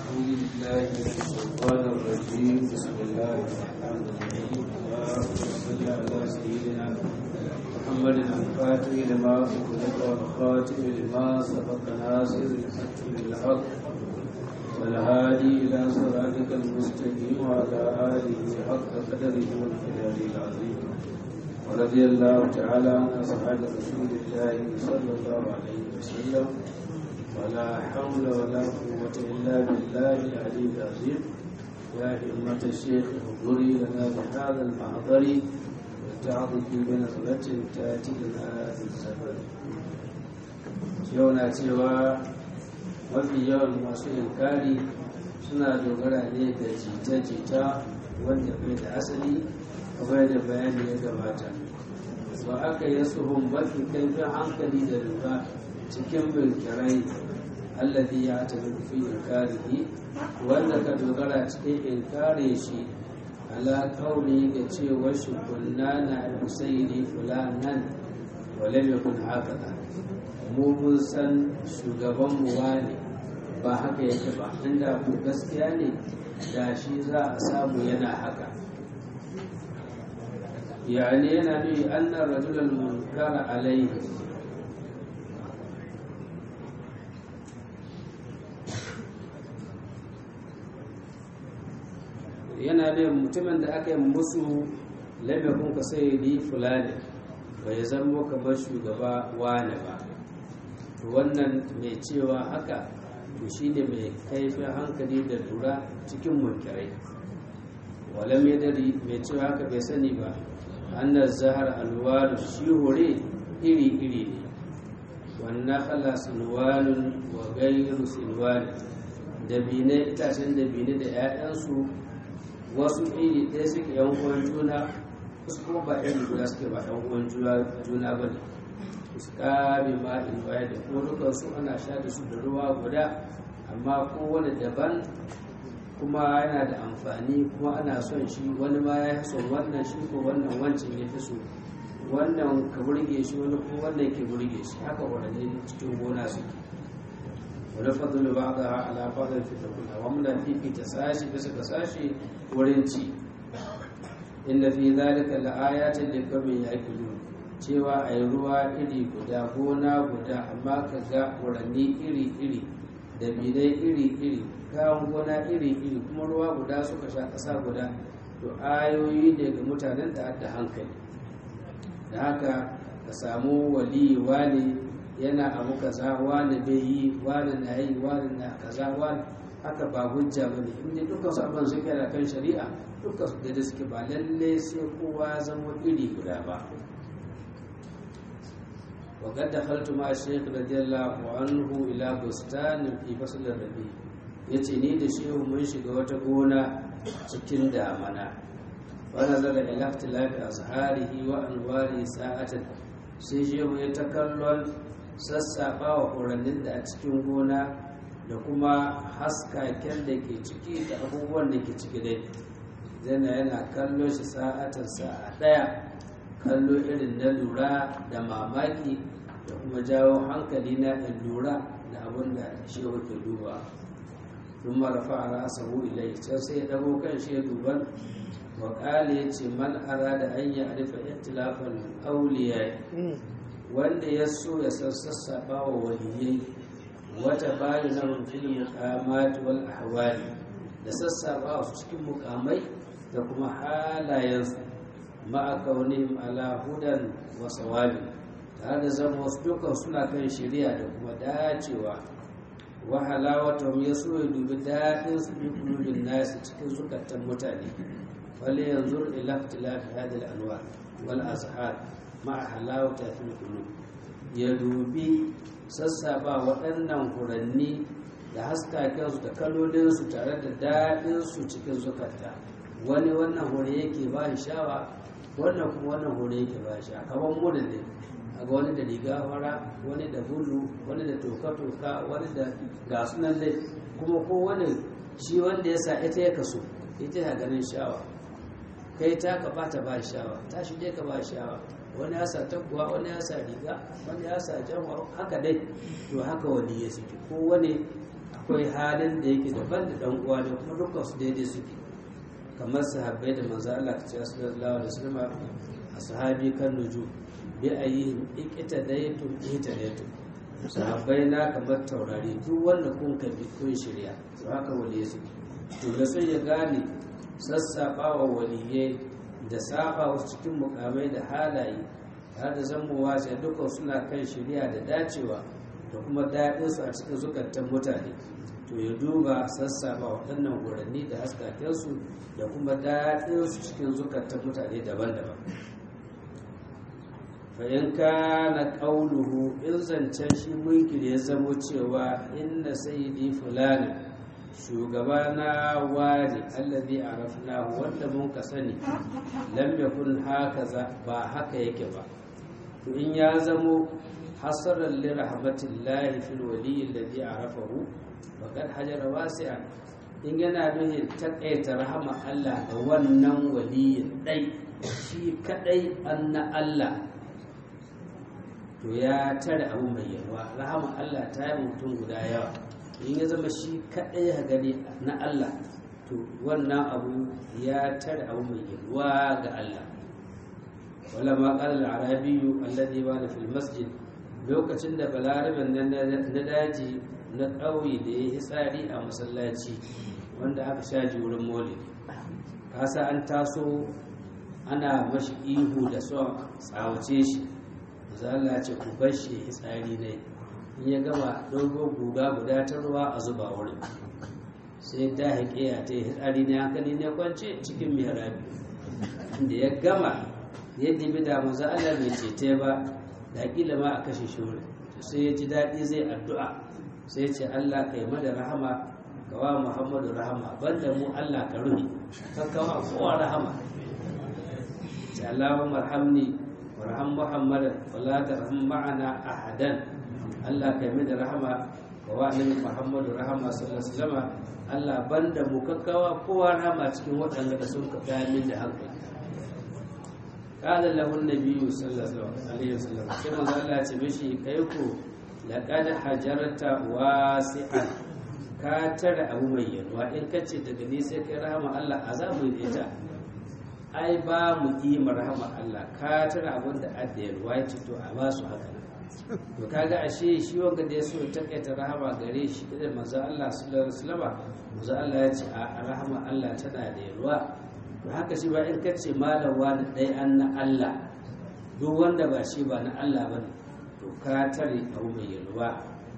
أعوذ بالله من الشيطان الرجيم بسم الله الرحمن الرحيم اللهم صل على سيدنا محمد الفاتح لما أغلق والخاتم لما سبق ناصر الحق بالحق والهادي إلى صراطك المستقيم وعلى آله حق قدره والقدر العظيم ورضي الله تعالى عن أصحاب رسول الله صلى الله عليه وسلم ولا حول ولا قوة إلا بالله العلي العظيم يا همة الشيخ احضري لنا بهذا المحضر وتعظك بنظرة تأتي لنا في السفر يونا cewa mafi yawan masu inkari suna dogara ne da jita-jita wanda bai da asali kamar da bayani ya gabata ba aka yi suhun mafi kaifin hankali da lura cikin bilkirai alladhi ya tabi fi inkarihi wanda ka dogara cikin inkare shi ala kauli ga cewa shi kunna na al-husaini fulanan wale mai kun haka mu mun san shugaban mu wane ba haka yake ba inda ku gaskiya ne da shi za a samu yana haka yani yana nuni annar rajulal munkara alaihi yana da mutumin da aka yi musu laifin ka sai ni fulani bai zama kamar shugaba wane ba to wannan mai cewa haka to shi ne mai kaifin hankali da lura cikin munkirai walam ya dari mai cewa haka bai sani ba annar zahar alwalu shi hore iri-iri ne wannan kala sinwalun wa gairu sinwalun dabine itacen dabine da 'ya'yansu wasu iri ɗaya suke yan uwan juna wasu kuma ba iri guda suke ba yan uwan juna ba ne su kame ma in baya da kuma dukan su ana sha da su da ruwa guda amma kowane daban kuma yana da amfani kuma ana son shi wani ma ya son wannan shi ko wannan wancan ya fi so wannan ka burge shi wani kuma wannan ke burge shi haka wadanne cikin gona suke wani fadlu ba da ala fadl fi takuna wa mun fifita sashi bisa ga sashi wurin ci inda fi zalika la ayatin li qawmin yaqilun cewa ai ruwa iri guda gona guda amma ka ga wuranni iri iri da bidai iri iri kayan gona iri iri kuma ruwa guda suka sha ƙasa guda to ayoyi ne ga mutanen da adda hankali da haka ka samu wali wani yana abu kaza wani bai yi wani na yi wani na kaza wani haka ba hujja ba ne inda dukkan su abin suke da kan shari'a dukkan su da suke ba lalle sai kowa zama iri guda ba wa qad dakhaltu ma shaykh radiyallahu anhu ila bustan fi fasl rabi yace ni da shehu mun shiga wata gona cikin damana wa nazara ila ikhtilafi azharihi wa anwari sa'atan sai shehu ya ta kallon sassaɓa wa furannin da a cikin gona da kuma haskaken da ke ciki da abubuwan da ke ciki dai zana yana kallo shi sa'atan sa'a ɗaya kallo irin na lura da mamaki da kuma jawo hankali na in lura da abin da shi ke duba sun marafa a rasahu ilai can sai ya ɗago kan shi ya duban wakali ya ce man ara da an yi arifa ikhtilafan auliya wanda ya so ya san sassaɓa wa waliyai wata bayu na fil muqamat wal ahwali da sassaɓa su cikin mukamai da kuma halayensu ma'a kaunihim ala hudan wa sawabi tare da zama wasu dukan suna kan shari'a da kuma dacewa wa halawatahum ya so ya dubi daɗin su bi kulubin nasi cikin zukatan mutane wale yanzu ila ikhtilafi hadhihi al-anwar wal azhar ma'a halawata fil qulub ya dubi sassaba waɗannan furanni da haskakensu da kalolinsu tare da daɗinsu cikin zukata wani wannan hure yake ba shi shawa wannan kuma wannan hure yake ba shi kamar murin ne a ga wani da riga fara wani da bulu wani da toka-toka wani da gasunan dai kuma ko wani shi wanda ya sa ita ya kaso ita ya ganin shawa kai ta ka bata ba shawa ta shi dai ka ba shawa wani ya sa taguwa wani ya sa riga wani ya sa jamwa haka dai to haka wani ya suke ko wani akwai halin da yake daban da dan uwa da kuma dukkan su daidai suke kamar sahabbai da manzo Allah ta ce sallallahu alaihi wasallam ashabi kan nuju bi ayyihim iqtadaytum ihtadaytum sahabbai na kamar taurari duk wanda kun ka bi kun shirya to haka waliye su to da sai ya gane sassaɓa wa waliyai da saba wasu cikin mukamai da halaye har da zamowa sai dukkan suna kan shirya da dacewa da kuma daɗinsu a cikin zukatan mutane to ya duba sassaɓa waɗannan guranni da haskakensu da kuma daɗinsu cikin zukatan mutane daban-daban fa'in ka na ƙauluhu in zancen shi munkir ya zamo cewa inna sayyidi fulani shugabana wani allazi arafna wanda mun ka sani lam yakun hakaza ba haka yake ba to in ya zamo hasaran li rahmatillahi fil wali allazi arafahu faqad hajara wasi'an in yana nuhin takaita rahama Allah ga wannan waliyin dai shi kadai anna Allah to ya tare abu mai yawa rahama Allah ta yi mutum guda yawa in ya zama shi kaɗai ha gani na Allah to wannan abu ya tare abu mai yawa ga Allah wala ma qala al-arabiyyu alladhi bana fil masjid lokacin da balarabin nan na daji na ƙauye da ya yi tsari a masallaci wanda aka shaji wurin maulidi kasa an taso ana mashi ihu da son tsawace shi Allah ce ku bar shi tsari ne in ya gama dogo guga guda ta ruwa a zuba wurin sai da haƙe ya ta yi tsari ne hankali ne kwance cikin mihrabi inda ya gama yadda bi da maza Allah bai cete ba da kila ma a kashe shi wurin sai ya ji daɗi zai addu'a sai ya ce Allah kai mada rahama ga wa Muhammadu rahama banda mu Allah ka ruhi kakkawa kowa rahama ce Allahumma marhamni warham muhammadan wala tarham ma'ana ahadan Allah kai mai da rahama ga wa'annabi muhammadu rahama sallallahu alaihi wasallam Allah banda mu kakkawa kowa rahama cikin waɗanda da sun ka min da hankali qala lahu an-nabiyyu sallallahu alaihi wasallam sai manzo Allah ya ce mishi kai ku laqad hajarta wasi'an ka tare abu mai yalwa in kace daga ni sai kai rahama Allah azabu da ita ai ba mu kima rahama Allah ka tara abin da adda yalwa ya ce to a ba su haka to kaga ashe shi wanga da ya so ya takaita rahama gare shi da manzo Allah sallallahu alaihi wasallam manzo Allah ya ce a rahama Allah tana da yalwa to haka shi ba in kace malam wani dai an na Allah duk wanda ba shi ba na Allah bane to ka tare abu mai yalwa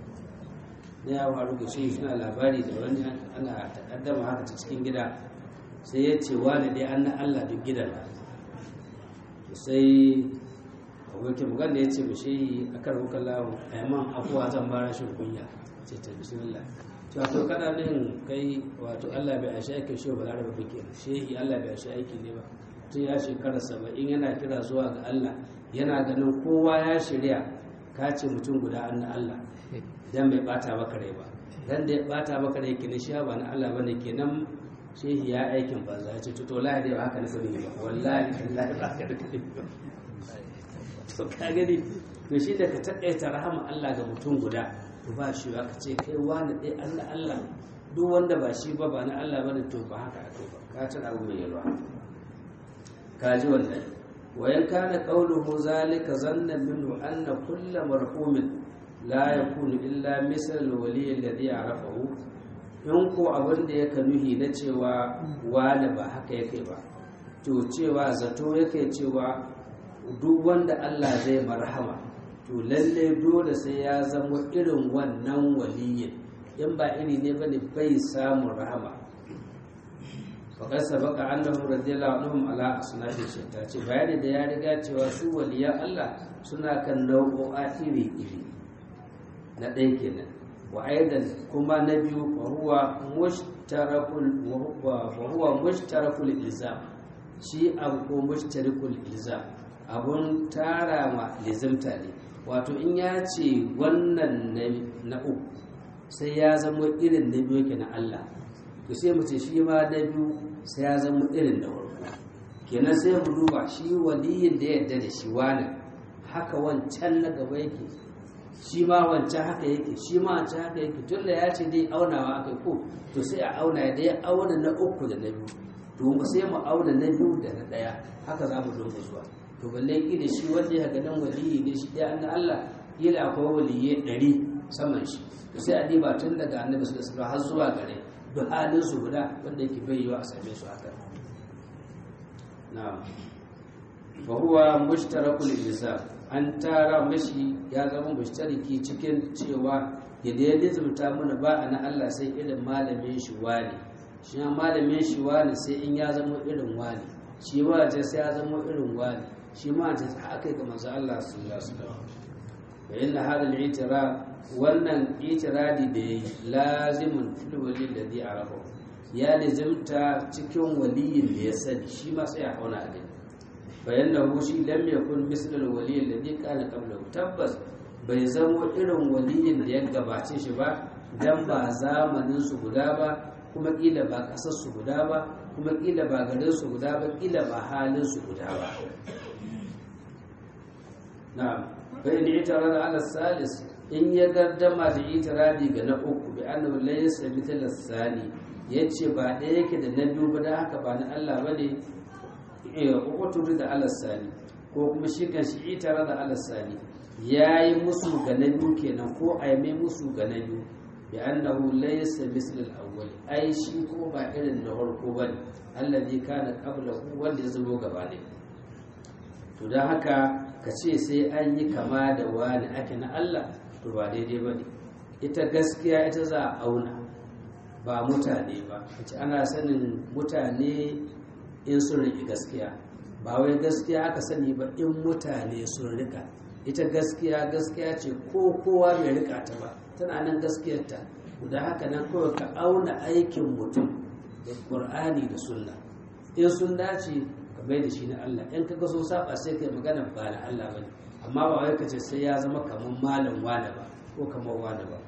ne ya faru da shi suna labari da wani ana takaddama haka ta cikin gida sai ya ce wani dai an na Allah duk gidan sai abokin bugan da ya ce mashi a kan hukar lawo a yamman afuwa zan ba rashin kunya ce ta bismillah to to kana nan kai wato Allah bai ashe aikin shi ba laraba ba kenan shehi Allah bai ashe aiki ne ba tun ya shekara saba'in yana kira zuwa ga Allah yana ganin kowa ya shirya ka ce mutum guda an na Allah idan bai bata maka rai ba dan da ya bata maka rai kenan shi ba na Allah bane kenan shehi ya aikin banza ya ce to wallahi dai ba haka na sani ba wallahi wallahi ba haka da kake to ka gani to shi da ka takaita rahama Allah ga mutum guda to ba shi ba ka ce kai wani dai Allah Allah duk wanda ba shi ba ba na Allah bane to ba haka ake ba ka tana abu mai yalwa ka ji wannan wayan kana qawluhu zalika zannan minhu anna kullu marhumin la yakunu illa misal al-wali alladhi ya'rafahu in ko abin da yake nuhi na cewa wani ba haka yake ba to cewa zato yake cewa duk wanda Allah zai marhama to lalle dole sai ya zama irin wannan waliyin in ba iri ne bane bai samun rahama faƙar sabaka annahum radiyallahu anhum ala asnafi shatta ce bayani da ya riga cewa su waliyan Allah suna kan nau'o'a iri iri na ɗaya kenan wa aidan kuma na biyu fa huwa mushtarakul fa huwa mushtarakul ilzam shi abu ko mushtarakul ilzam abun tara ma lizimta ne wato in ya ce wannan na uku sai ya zama irin na biyu ke na Allah to sai mu ce shi ma na biyu sai ya zama irin da farko kenan sai mu duba shi waliyin da yadda da shi wani haka wancan na gaba yake shi ma wancan haka yake shi ma wancan haka yake tun da ya ce dai aunawa aka ko to sai a auna da ya auna na uku da na biyu to mu sai mu auna na biyu da na ɗaya haka za mu dinga zuwa to balle da shi wanda ya ga nan waliyi ne shi ɗaya na Allah kila akwai waliyai ɗari saman shi to sai a diba tun daga annabi sallallahu alaihi har zuwa gare duk halin su guda wanda yake bai yiwa a same su haka na'am fa huwa mushtarakul ilzam an tara mashi ya zama mushtariki cikin cewa yadda ya lizumta mana ba a na Allah sai irin malamin shi wani shi ma malamin shi wani sai in ya zama irin wani shi ma ce sai ya zama irin wani shi ma ce haka ga manzo Allah sallallahu alaihi wasallam wa inna hada al-i'tiraf wannan itiradi da yayi lazimun fil wali alladhi arafa ya lizumta cikin waliyin da ya sani shi ma sai ya hauna a gani فإنه شيء لم يكن مثل الولي الذي كان قبله tabbas bai zamo irin waliyin da ya gabace shi ba dan ba zamanin su guda ba kuma kila ba kasar su guda ba kuma kila ba garin su guda ba kila ba halin su guda ba na'am fa in itarada ala salis in ya gardama da itiradi ga na uku bi annahu laysa mithla sani yace ba ɗaya yake da na biyu ba da haka ba na Allah bane ƙwaƙwaturi da alasani ko kuma shi kan shi itara da alasani ya yi musu ga na biyu kenan ko a mai musu ga na biyu bi annahu laysa misl al-awwal ai shi ko ba irin na farko bane allazi kana qablahu wanda ya zo gaba ne to dan haka ka ce sai an yi kama da wani ake na Allah to ba daidai bane ita gaskiya ita za a auna ba mutane ba kace ana sanin mutane in sun riƙe gaskiya ba wai gaskiya aka sani ba in mutane sun rika ita gaskiya gaskiya ce ko kowa bai rika ta ba tana nan gaskiyarta da haka nan kawai ka auna aikin mutum da ƙur'ani da sunna in sun dace ka bai da shi na Allah in kaga sun saba sai kai magana ba na Allah ba amma ba wai ka ce sai ya zama kamar malam wane ba ko kamar wane ba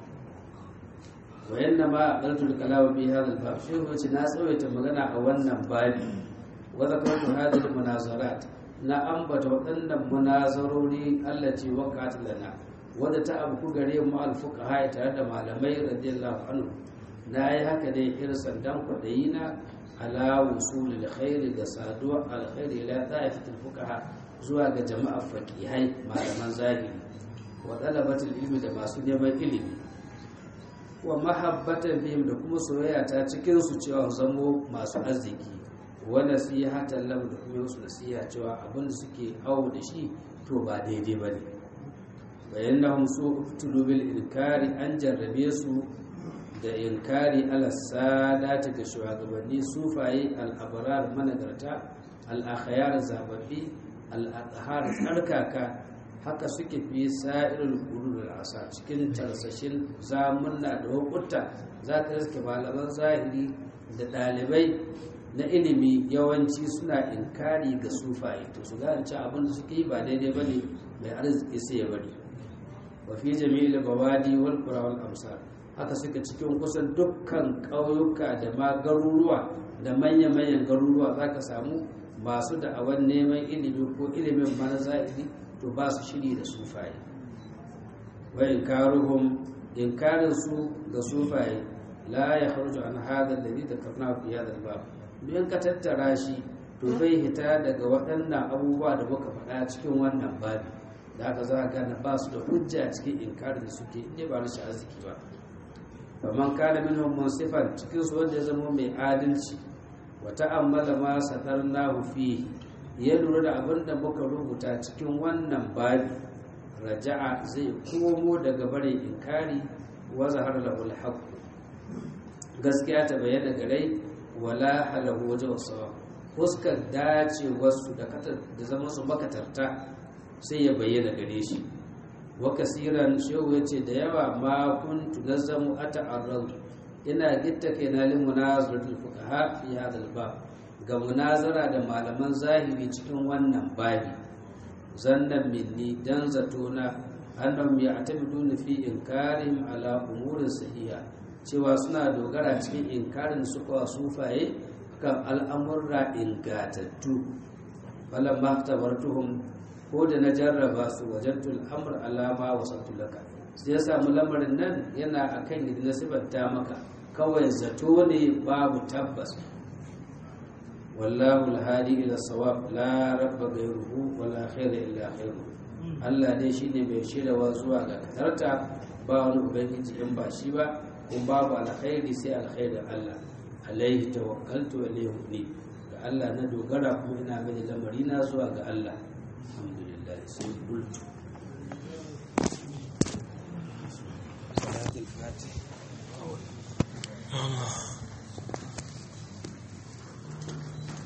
wayanna ma aqaltul kalama bi hadha al-bab shi wace na tsawaita magana a wannan babi وذكرت هذه المناظرات na ambata waɗannan munazarori allaci waqat lana wadda ta abu gare mu alfuqaha tare da malamai radiyallahu anhu na yi haka ne irsan dan kwadayi na ala wusul alkhairi ga saduwa alkhairi ila ta'ifatul fuqaha zuwa ga jama'a faqihai malaman zahiri wa talabatul ilmi da masu neman ilimi wa mahabbatan bihim da kuma soyayya ta cikin su cewa zamo masu arziki wa nasihatan lahu da kuma musu nasiha cewa abin da suke awo da shi to ba daidai ba ne bayan na hamsu tulubil inkari an jarrabe su da inkari ala sadata ga shugabanni sufaye al'abarar managarta al'akhayar zababbi al'adhar tsarkaka haka suke fi sa'irul qulul asa cikin tarsashin zamunna da hukunta za ka riske malaman zahiri da ɗalibai na ilimi yawanci suna inkari ga sufaye to su gane ci abin da suke yi ba daidai ba ne mai arziki sai ya bari wa fi jami'il bawadi wal qura wal amsar haka suka cikin kusan dukkan ƙauyuka da ma garuruwa da manya-manyan garuruwa za ka samu masu da'awan neman ilimi ko ilimin mana zahiri to ba su shiri da sufaye wa inkaruhum inkarin su ga sufaye la ya kharju an hadha alladhi dhakarna fi hadha al-bab don ka tattara shi to bai hita daga waɗannan abubuwa da muka faɗa cikin wannan babi da aka za a gane ba su da hujja cikin inkarin da suke inda ba rashin arziki ba faman kana minhum munsifan cikin su wanda ya zama mai adalci wa ta'ammala ma sadarnahu fi ya lura da abin da muka rubuta cikin wannan babi raja'a zai komo daga bare inkari wa zahar lahu al gaskiya ta bayyana gare wala halahu waje wasu fuskar dace wasu da zama su makatarta sai ya bayyana gare shi wa kasiran shehu ya ce da yawa ma kuntu nazzamu ata'arrad ina gitta kai na lin munazaratul fuqaha fi hadha al ga munazara da malaman zahiri cikin wannan babi zannan minni dan zatona annahum ya'tamiduna fi inkarim ala umurin sahiha cewa suna dogara cikin inkarin su kawa sufaye kan al'amurra ingatattu falon mahtabartuhum ko da na jarraba su wajen tul'amur alama wasu laka sai ya samu lamarin nan yana akan yadda na sifanta maka kawai zato ne babu tabbas wallahu alhadi ila sawab la rabba ghayruhu wala khayra illa khayruhu Allah dai shine mai shirawa zuwa ga kadarta ba wani ubangiji in ba shi ba kuma babu alkhairi sai alkhairin Allah alaihi tawakkaltu wa ilayhi unib ga Allah na dogara kuma ina mai lamari na zuwa ga Allah alhamdulillah sai bultu salatul fatih